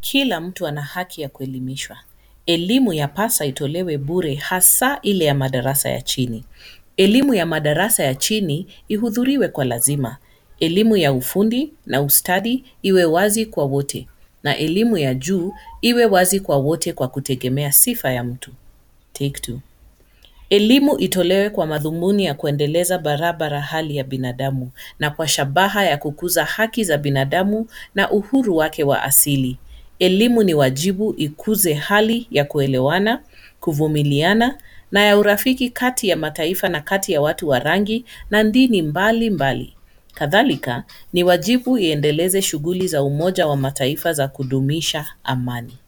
Kila mtu ana haki ya kuelimishwa. Elimu yapasa itolewe bure hasa ile ya madarasa ya chini. Elimu ya madarasa ya chini ihudhuriwe kwa lazima. Elimu ya ufundi na ustadi iwe wazi kwa wote na elimu ya juu iwe wazi kwa wote kwa kutegemea sifa ya mtu. Take two. Elimu itolewe kwa madhumuni ya kuendeleza barabara hali ya binadamu na kwa shabaha ya kukuza haki za binadamu na uhuru wake wa asili. Elimu ni wajibu ikuze hali ya kuelewana, kuvumiliana na ya urafiki kati ya mataifa na kati ya watu wa rangi na dini mbali mbali. Kadhalika, ni wajibu iendeleze shughuli za umoja wa mataifa za kudumisha amani.